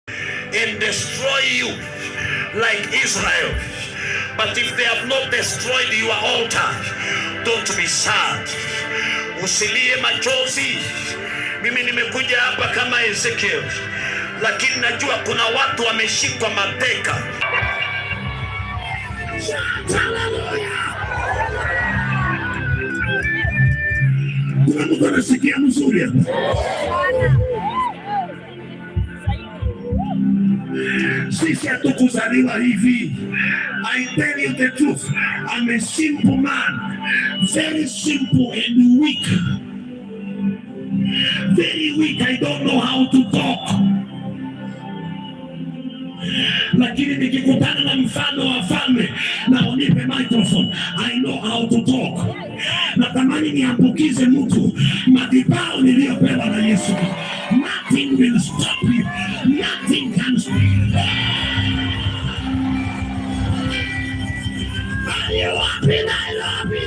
and destroy you like Israel. But if they have not destroyed your altar, don't be sad. Usilie machozi. Mimi nimekuja hapa kama Ezekiel, lakini najua kuna watu wameshikwa mateka. Kuna mtu anasikia mzuri hapa? Sisi hatukuzaliwa hivi. I tell you the truth. I'm a simple man. Very simple and weak. Very weak. I don't know how to talk. Lakini nikikutana na mfano wa falme na unipe microphone, I know how to talk. Natamani niambukize mtu madhabahu niliyopewa na Yesu. Nothing will stop you. Nothing can stop you. Are you happy, Nairobi?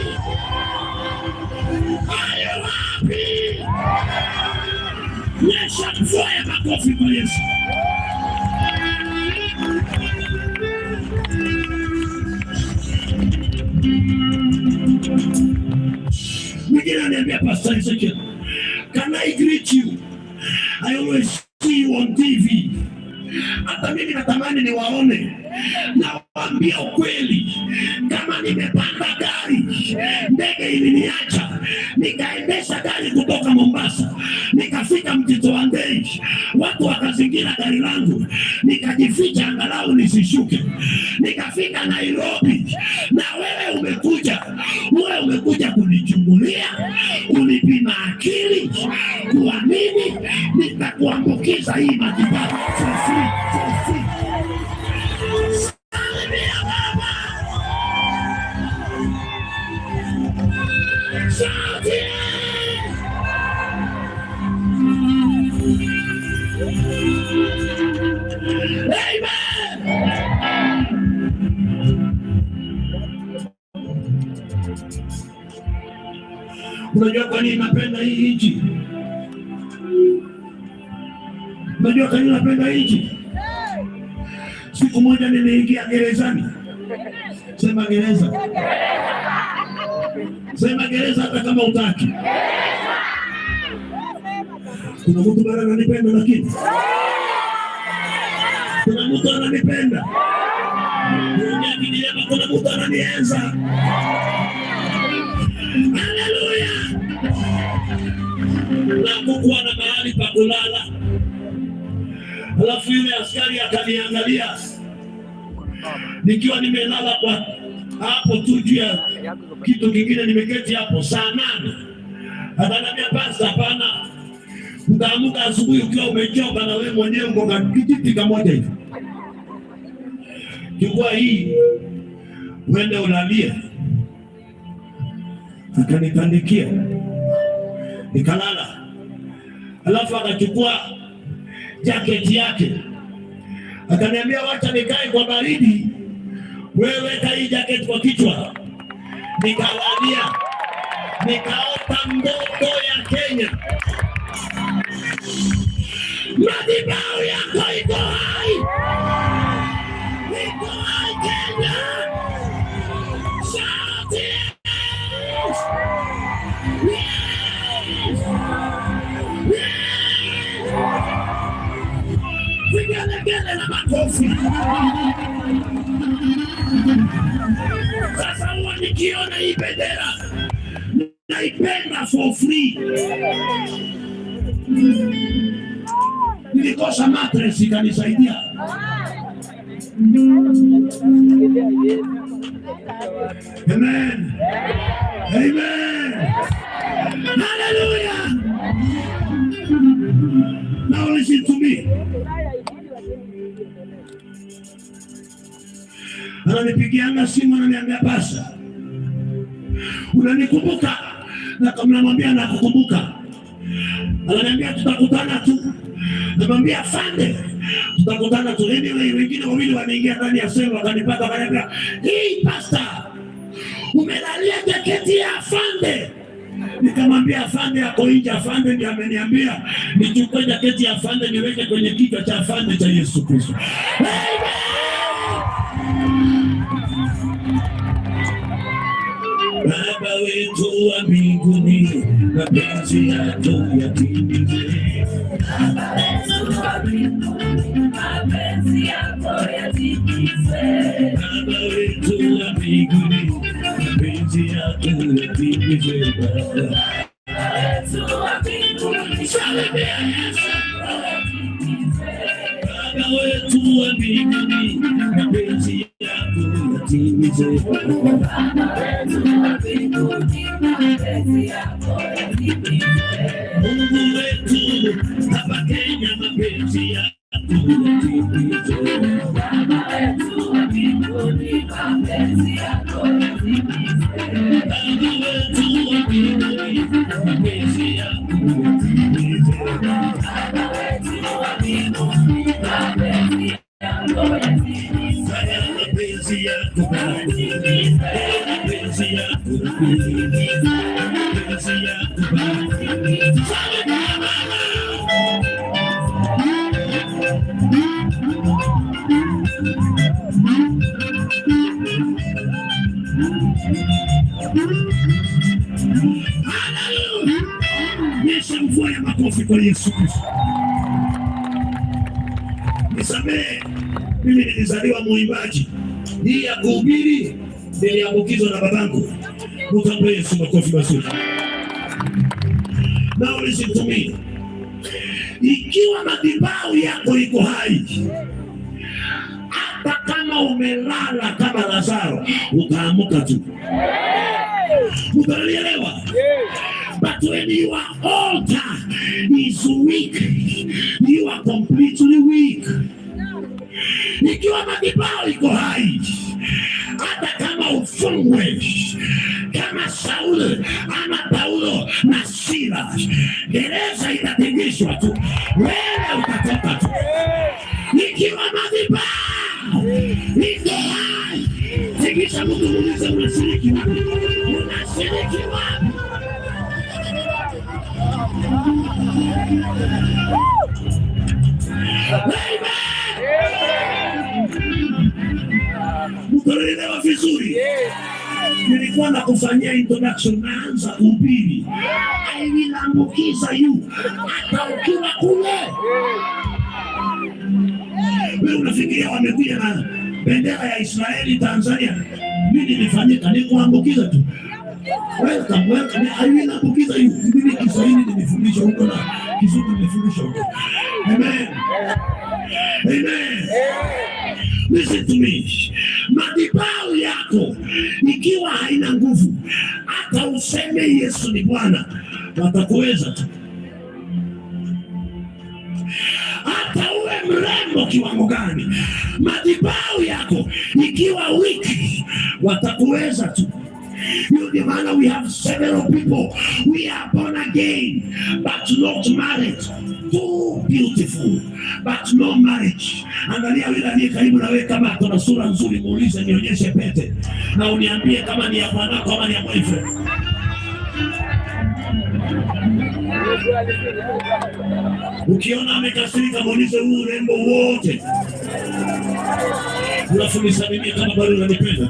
Are you happy? Nyesha mvua ya makofi kwa Yesu. Mwingine ananiambia Pastor Ezekiel, can I greet you? I always see you on TV. Hata mimi natamani niwaone, nawaambia ukweli, kama nimepanda gari, ndege iliniacha, nikaendesha gari kutoka Mombasa, nikafika Mtito wa Ndei, watu wakazingira gari langu, nikajificha angalau nisishuke, nikafika Nairobi, na wewe umekuja, wewe umekuja kunichungulia, kunipima akili, kuamini, nitakuambukiza hii matibabu for free, for free. Salimia baba. Sauti. Amen. Unajua kwa nini napenda hii nchi? Unajua kwa nini napenda hii nchi? Siku moja niliingia gerezani. Sema gereza. Sema gereza hata kama utaki. Kuna mtu bado ananipenda lakini. Kuna mtu ananipenda. Niongea kiniema kuna mtu ananienza. Haleluya. Na kukuwa na mahali pa kulala. Alafu yule askari akaniangalia nikiwa nimelala kwa hapo tu juu ya kitu kingine, nimeketi hapo saa nane. Akaniambia pasta, hapana, utaamka asubuhi ukiwa umechoka na wewe mwenyewe uko ka kijiti kamoja hivi, chukua hii uende ulalie. Akanitandikia nikalala, alafu akachukua jaketi yake akaniambia wacha nikae kwa baridi, wewe weka hii jaketi kwa kichwa. Nikalalia, nikaota ndoto ya Kenya. Madhabahu yako iko hai, iko hai Kenya. Shout it! Yes! Yes! vigelegele na makofi. Sasa huwa nikiona hii bendera naipenda for free. Nilikosa mattress ikanisaidia. Amen. Amen. Hallelujah. Now listen to me. ananipigianga simu ananiambia pasa, unanikumbuka? Na kama namwambia nakukumbuka, ananiambia tutakutana tu. Namwambia afande, tutakutana tu. Anyway, wengine wawili wameingia ndani ya selo wakanipata, wakaniambia hii pasta, umelalia jaketi ya afande. Nikamwambia afande ako nje. Afande ndiye ameniambia nichukue jaketi ya afande niweke kwenye kichwa cha afande cha Yesu Kristo. Baba wetu wa mbinguni, mapenzi yako yatimizwe. Baba wetu wa mbinguni, mapenzi yako yatimizwe. Baba Salimia Yesu. Baba wetu wa mbinguni, mapenzi yako yatimizwe. Mungu wetu, hapa Kenya, mapenzi yako yatimizwe. Baba wetu wa mbinguni, mapenzi yako yatimizwe. Fanya mapenzi yako Baba. Mapenzi yako mapenzi yako Baba. Salimia Baba. Haleluya. Nyesha mvua ya makofi kwa Yesu Kristo. Nisamehe, mimi nilizaliwa mwimbaji. Hii ya kuhubiri niliambukizwa na babangu. Mtampe Yesu makofi mazuri. Now listen to me. Ikiwa madhabahu yako iko hai, hata kama umelala kama Lazaro, utaamuka tu. Utalielewa? But when your altar is weak, you are completely weak. Ikiwa madhabahu iko hai, hata kama ufungwe kama Sauli ama Paulo na Sila, gereza itatingishwa tu, wewe utatoka tu. Ikiwa madhabahu iko hai, tingisha mtu, muulize unashiriki wapi? Unashiriki wapi? Mtaelewa vizuri. Nilikuwa na kufanyia introduction, naanza kuhubiri, aiwilambukiza yu hata ukiwa kule. Wewe unafikiria wamekuja na bendera ya Israeli Tanzania, nini ilifanyika? Ni kuambukiza tu. Welcome, welcome. Aiwilambukiza yu. Mimi Kiswahili nimefundisha huko na Kizungu nimefundisha huko. Amen. Amen. Listen to me. Madhabahu yako ikiwa haina nguvu, hata useme Yesu ni Bwana, watakuweza tu. Hata uwe mrembo kiwango gani, madhabahu yako ikiwa wiki, watakuweza tu. Hiyo ndio maana we have several people we are born again but not married too beautiful but no marriage angalia yule aliye karibu na wewe kama akona sura nzuri muulize nionyeshe pete na uniambie kama ni ya bwanako ama ni ya boyfriend ukiona amekasirika muulize huu urembo wote alafu nisalimie kama bado unanipenda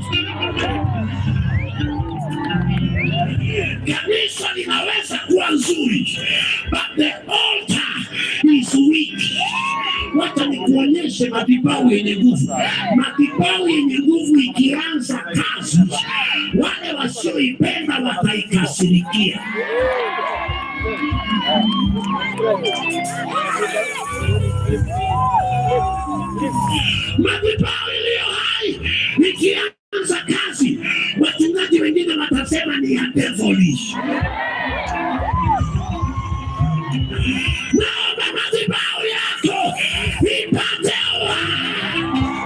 kanisa linaweza kuwa nzuri but the altar is weak wacha nikuonyeshe madhabahu yenye nguvu madhabahu yenye nguvu ikianza kazi wale wasioipenda wataikasirikia madhabahu iliyo hai ikianza kazi wachungaji wengine watasema ni ya devilish naomba madhabahu yako ipate uhai.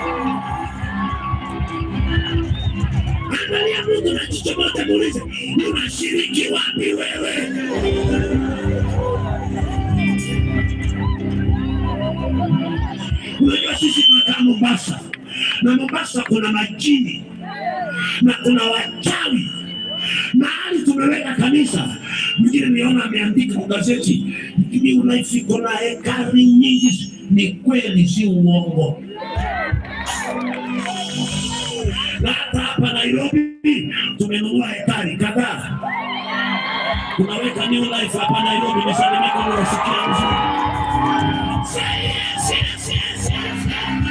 angalia mungu na jicho moja muulize unashiriki wapi wewe unajua sisi tunakaa mombasa na mombasa kuna majini na kuna wachawi mahali tumeweka kanisa Mwingine niona ameandika kwa gazeti, New Life iko na hekari nyingi. Ni kweli, si uongo. Na hata hapa Nairobi tumenunua hekari kadhaa, tunaweka New Life hapa Nairobi. Nisalimika, unasikia vizuri? Say yes, yes, yes, yes, yes.